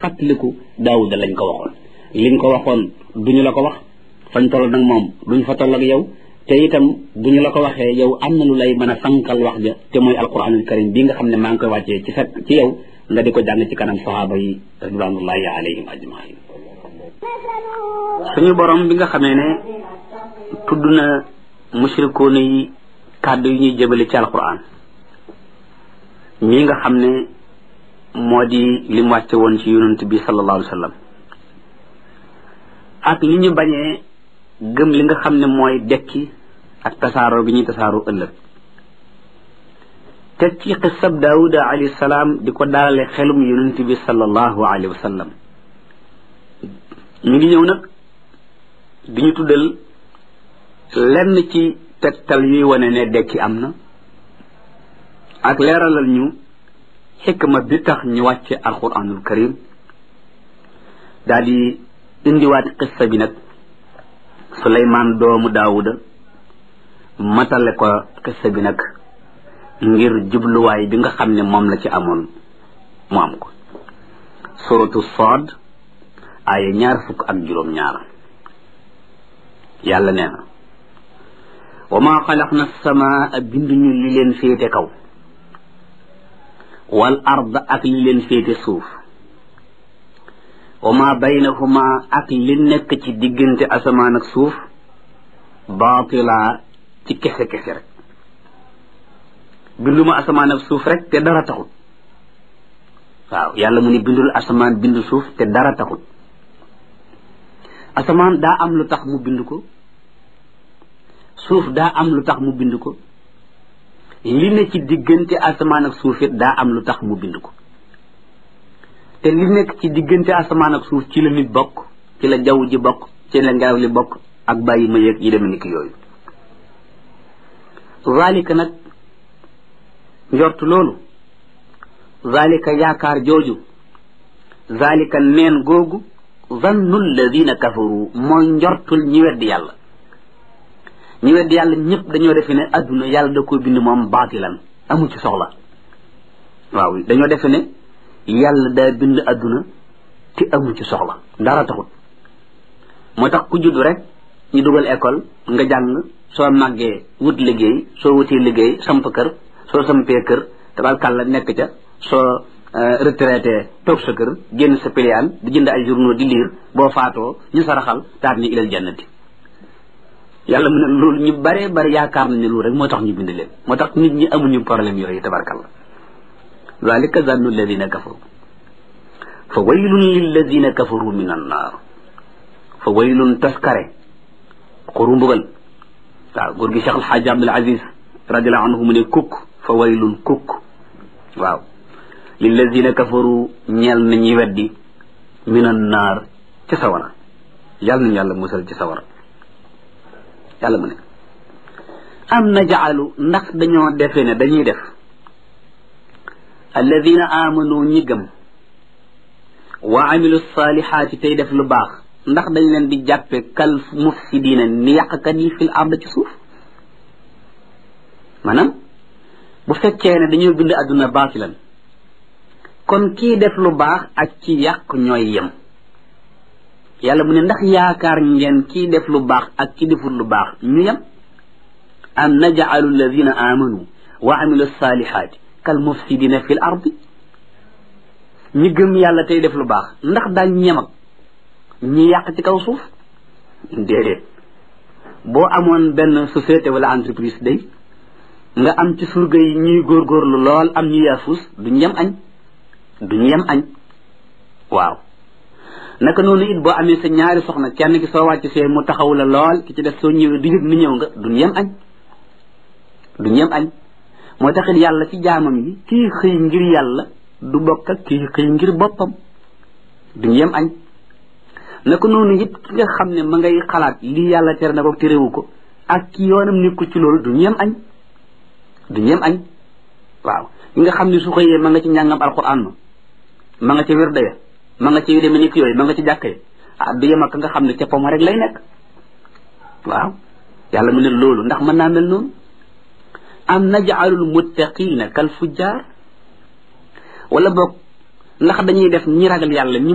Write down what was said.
xattaliku daawuda lañ ko waxoon liñ ko waxoon duñu la ko wax fañ toll nag moom duñ fa toll ak yow te itam bu ñu la ko waxee yow am na lu lay mën a fankal wax ja te mooy alquranul karim bi nga xam ne maa ngi koy wàccee ci sa ci yow nga di ko jàng ci kanam sahaaba yi ridwanullahi alayhim ajmain suñu borom bi nga xamee ne tudd na mushrikoona yi kàddu yi ñuy jëbale ci alquran mii nga xam ne moo di lim wàcce woon ci yonent bi sallallahu alayhi wa sallam ak li ñu bañee gëm li nga xam ne mooy dekki ak tasaaroo gi ñuy tasaaroo ëllëg teg ci xisab daawuda alayhi salaam di ko daalale xelum yonent bi sallallahu alayhi wa sallam ñu ngi ñëw nag di ñu tuddal lenn ci tegtal yuy wane ne dekki am na ak leeralal ñu xikma bi tax ñu wàcce alquranul karim daal di indiwaat xissa bi nag suleymaan doomu daawuda matale ko xissa bi nag ngir jubluwaay bi nga xam ne moom la ci amoon mu am ko suratu Saad aaya ñaar fukk ak juróom ñaar yàlla nee na wa maa xalaqna samaa binduñu li leen féete kaw wal ard ak li leen féete suuf wa maa baynahuma ak li nekk ci diggante asamaan ak suuf baatila ci kese kese rek binduma asamaan ak suuf rek te dara taxul waaw yàlla mu ni bindul asamaan bindu suuf te dara taxul asamaan daa am lu tax mu bind ko suuf daa am lu tax mu bind ko li ne ci diggante asamaan ak suuf it daa am lu tax mu bind ko te li nekk ci diggante asamaan ak suuf ci la nit bokk ci la jaww ji bokk ci la ngelaw li bokk ak bàyyi ma yeeg yi demee ni ki yooyu zalika nag njortu loolu zalika yaakaar jooju zalika neen googu zannu alladina kafaru mooy njortul ñi weddi yàlla ñi weddi yàlla ñëpp dañoo defe ne adduna yàlla da ko bind moom baatilan amu ci soxla waaw dañoo defe ne yàlla daa bind adduna te amu ci soxla dara taxut moo tax ku judd rek ñu dugal école nga jàng soo màggee wut liggéey soo wutee liggéey samp kër soo sampee kër tabarkàlla nekk ca soo retraité toog sa kër génn sa piliyaan di jënd ay journaux di liir boo faatoo ñu saraxal taat ni ilal jannati yàlla mu ne loolu ñu bare bare yaakaar nañ ne loolu rek moo tax ñu bind leen moo tax nit ñi amuñu problème yooyu tabarkàlla zalika zannu alladina kafaru fa waylun lilladina kafaru min annaar fa waylun taskare xuru mbugal waaw góor gi Cheikh Alxaaji Abdul Aziz radiallahu anhu mu ne kukk fa waylun kukk waaw lilladina kafaru ñeel na ñi weddi min annaar ci sawara yàlla nañu yàlla musal ci sawara yàlla mu ne am na jaalu ndax dañoo defe ne dañuy def alladina amanu ñi gëm wa amilu salihaati tey def lu baax ndax dañ leen di jàppe kal mufsidina ni yàqkat yi fil ard ci suuf maanaam bu fekkee ne dañoo bind àdduna baatilan kon kii def lu baax ak ci yàq ñooy yem yàlla mu ne ndax yaakaar ngeen kii def lu baax ak ki deful lu baax ñu yem am najaalu alladina amanu wa amilu salihaati kal mufsidina fil ardi ñi gëm yàlla tey def lu baax ndax daañ ñem ak ñi yàq ci kaw suuf déedéet boo amoon benn société wala entreprise day nga am ci surga yi ñuy góorgóorlu lool am ñu yaafus duñ yem añ duñ yem añ waaw naka noonu it boo amee sa ñaari soxna kenn ki soo wàcc see mu taxaw la lool ki ci def soo ñëwee du yëg ni ñëw nga duñ yem añ duñ yem añ moo taxit yàlla ci jaamam yi kii xëy ngir yàlla du bokk ak kii xëy ngir boppam duñ yem añ naka noonu it ki nga xam ne ma ngay xalaat lii yàlla tere na ko terewu ko ak ki yoonam nekku ci loolu duñ yem añ duñ yem añ waaw ki nga xam ne su xëyee ma nga ci njàngam alquran ma ma nga ci wér daya ma nga ci yu demee nekk yooyu ma nga ci jàkkee ah du yem ak nga xam ne ca poma rek lay nekk waaw yàlla mu ne loolu ndax mën naa mel noonu am najaalul muttaqina kal fujjaar wala boog ndax dañuy def ñi ragal yàlla